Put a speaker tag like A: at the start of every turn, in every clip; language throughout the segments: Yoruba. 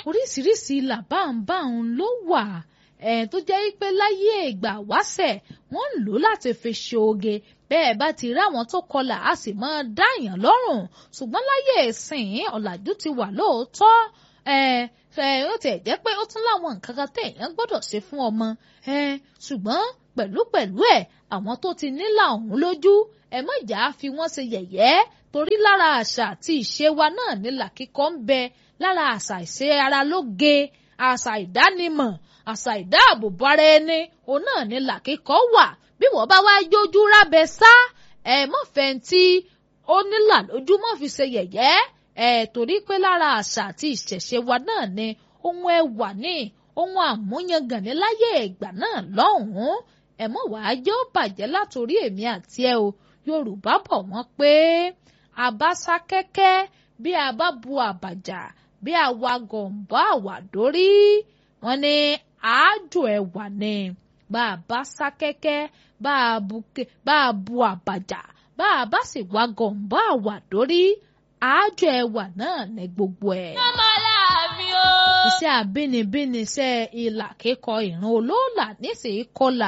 A: oríṣiríṣi làbáǹbáǹ ló wà ẹ̀ tó jẹ́ pé láyé ìgbà wáṣẹ̀ wọ́n ń lò láti fi ṣe oge bẹ́ẹ̀ bá ti rí àwọn tó kọlà á sì máa dáyàn lọ́rùn ṣùgbọ́n láyé ìsìn ọ̀làjú ti wà lóòótọ́ ẹ̀ ẹ̀ ó tiẹ̀ jẹ́ pé ó tún láwọn nǹkan kan téèyàn gbọ́dọ̀ ṣe fún ọmọ ẹ̀ ṣùgbọ́n pẹ̀lúpẹ̀lú ẹ̀ àwọn tó ti nílà ọ̀hún lójú ẹ má jà á fi wọ́n ṣe yẹ̀yẹ́ torí lára àṣà àti ìṣe wa náà nílà kíkọ́ ń bẹ lára àṣà ìṣe ara lóge àṣà ìdánimọ̀ àṣà ìdáàbòbò ara ẹni òun náà nílà kíkọ́ wà bí wọ́n bá wá yójú rábẹ sá ẹ mọ̀ fẹ́ntì ó nílà lójú mọ́ fi ṣe yẹ̀yẹ́ ẹ torí pé lára àṣà àti ìṣẹ̀ṣe wa náà ni ohun ẹwà ní ohun àmúyangàn ní láyé ìgbà náà lọ́hùn-ún ẹ mọ̀ wàá jẹ́ ó bàjẹ́ látòrí èmi àti ẹ o Yorùbá bọ̀ wọ́n pé àbáṣá kẹ́kẹ́ bí a bá bu àbàjá bí a wa gọ̀ǹbọ́ àwàdórí wọ́n ní àájò ẹ̀wà ni bá a bá sá kẹ́kẹ́ bá a bu àbàjá bá a bá sì wa gọ̀ǹbọ́ àwàdórí àájò ẹ̀wà náà ní gbogbo ẹ̀.
B: ọmọ láàfin o.
A: iṣẹ́ àbínibíni iṣẹ́ ìlà kíkọ ìran olóòlà níṣìí kọlà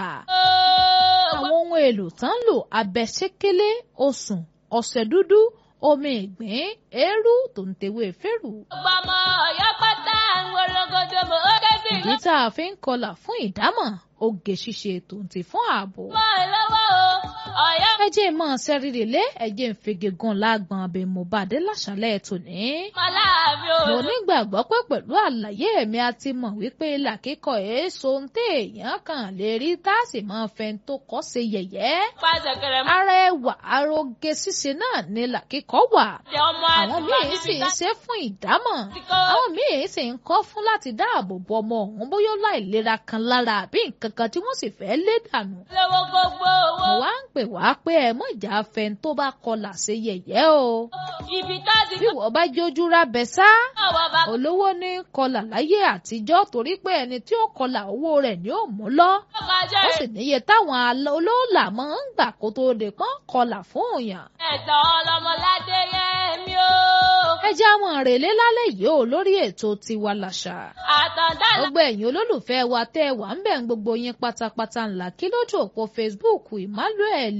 A: àwọn ohun èlò tán lò abẹ́sẹ́kẹ́lé osùn ọ̀sẹ̀ dúdú omi ìgbín eérú tó ń tewé fẹ́rù.
B: ọgbọmọ ọyọ pátá ń wọlọgọdọ mọ ó kẹsì
A: ìdí tá a fi ń kọlà fún ìdámọ̀ oge ṣíṣe tó ń ti fún ààbò.
B: mọ lọ́wọ́ o ọyọ.
A: ẹ jẹ́ mọ́ sẹ́rìrì lé ẹ jẹ́ ń fege gan lágbọ̀n abẹ mo bá dé láṣálẹ̀ tòní.
B: ọmọ láàfin o.
A: mo nígbàgbọ́ pé pẹ̀lú àlàyé mi a ti mọ̀ wípé ìlà kíkọ èso ń téèyàn kàn lè rí tá a sì máa fẹ́ tó kọ́ ṣe yẹ̀yẹ́.
B: pàṣẹ kẹrẹ mọ.
A: ara ẹwà aroge ṣíṣe náà ni ìlà kíkọ wà.
B: jẹ ọmọ
A: àwọn
B: àtìgbà
A: míì sì
B: níbi
A: ń
B: tá
A: ṣe fún ìdámọ̀
B: ti kọ́.
A: àwọn míì sì ń kọ́ fún láti dáàbò bo ọmọ ọ̀hún bóyá ó láìlera kan lára àbí nǹkan kan tí wọ́n sì fẹ́ lé dànù.
B: lọ́wọ́ gbogbo owó.
A: mo wá ń pè wá pé ẹ mọ̀ ìjà afẹ́ tó bá kọlà ṣe yẹ̀yẹ́ o.
B: ibi tá ti
A: bí wọ́n bá jójú rábẹ sá
B: ọwọ́ bá
A: olówó ní kọlà láyé àtijọ́ torí pé ẹni tí ó kọlà owó rẹ̀ ni ó mú lọ.
B: kọjá
A: ó sì níye táwọn alọ- olóòlà máa ń gbà kó tó lè pọ́n kọlà fún òyàn.
B: ẹ̀tọ́ ọlọmọládé yẹn mi o.
A: ẹ já wọn rèlé lálẹ́ yìí o lórí ètò tiwa làṣà.
B: àtàndá
A: gbogbo ẹ̀yin olólùfẹ́ wa tẹ́ ẹ wà ń bẹ̀ ń gbogbo yín pátápátá ńlá kí lójú òpó Facebook Emmanuel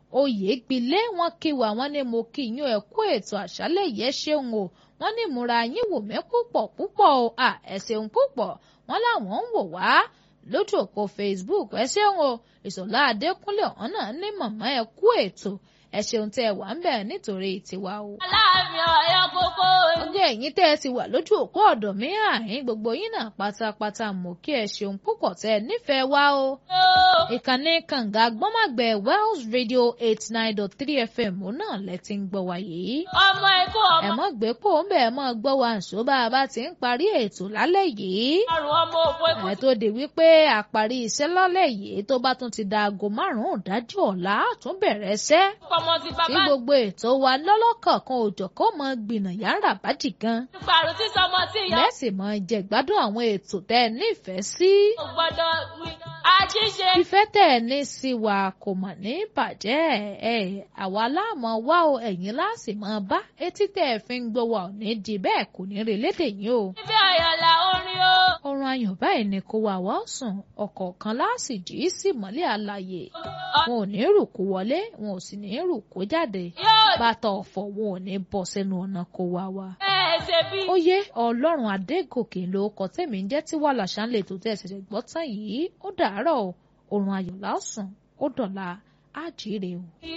A: Oyègbílé wọn kí wa wọn ní mo kí yín ẹ kú ètò àṣálẹ́ yẹn ṣeun o wọn ní múra yín wò mí púpọ̀ púpọ̀ o à ẹ ṣeun púpọ̀ wọn làwọn ń wò wá lójú òpó Facebook ẹ ṣeun o Ìṣọ̀lá Adékúnlé ọ̀hún náà ní màmá ẹ kú ètò ẹ ṣeun tẹ́ ẹ wà ń bẹ̀ nítorí tiwa o
B: aláàfin ọyọ kókó.
A: gbogbo ẹ̀yin tẹ́ ẹ ti wà lójú òpó ọ̀dọ̀ mi àhín gbogbo yín náà pátápátá mọ̀ kí ẹ ṣeun púpọ̀ tẹ́ ẹ nífẹ̀ẹ́ wa o. ìkànnì kànga gbọ́màgbẹ̀ Wells Radio eight nine dot three FM òun náà lẹ ti ń gbọ́ wa yìí.
B: ọmọ ikú
A: ẹ
B: ọmọ
A: mọ́ gbé pò ń bẹ̀ ẹ mọ́ gbọ́ wa ǹṣó bá a bá ti ń parí ètò lálẹ́ yìí.
B: ọrùn ọmọ òpó ikú.
A: ẹ tó di wípé àparí iṣẹ́ lálẹ́ yìí tó bá tún ti da aago márùn-ún ìdájí ọ̀la á tún bẹ̀rẹ̀ iṣẹ́
B: ọmọ ti
A: tí
B: bàbá
A: gbogbo ètò wa lọ́lọ́kọ̀ọ̀kan òjọ̀ kó mọ gbìnà yàrá bájì gan
B: ti pààrọ̀ tí sọmọ tí ìyá
A: lẹ́sìn mọ jẹ gbádùn àwọn ètò tẹ́ ẹ nífẹ̀ẹ́ sí.
B: kò gbọdọ̀ wí. àṣìṣe
A: ìfẹ́ tẹ́ ẹ ní sí wa kò mọ̀ ní bàjẹ́ ẹ̀ àwa láàmú wá o ẹ̀yin láàsì mọ́ bá etí tẹ́ ẹ fi ń gbọ́ wa ò ní di bẹ́ẹ̀ kò ní rí lédè yín o.
B: ibi ọ̀yọ̀là orin o.
A: ọrùn ayọ̀ báyìí ni kó wa wá sùn ọ̀kọ̀ọ̀kan láàsì jí sí mọ́lẹ̀ àlàyé wọn ò ní rùkú wọlé wọn ò sì ní rùkú jáde
B: yóò
A: bàtà ọ̀fọ̀ wọn ò ní bọ́ sẹ́nu ọ̀nà kó wa wá.
B: bẹ́ẹ̀ ṣe bí.
A: ó yé ọlọ́run adégòkè ló kọ tẹ̀mí ń jẹ́ tí wàhálà ṣánlẹ̀ tó tẹ̀ ṣẹ̀ṣẹ̀ gbọ́ tán yìí ó dàárọ̀ o òrùn ayọ̀ lásùn ó dọ̀la á jíire o.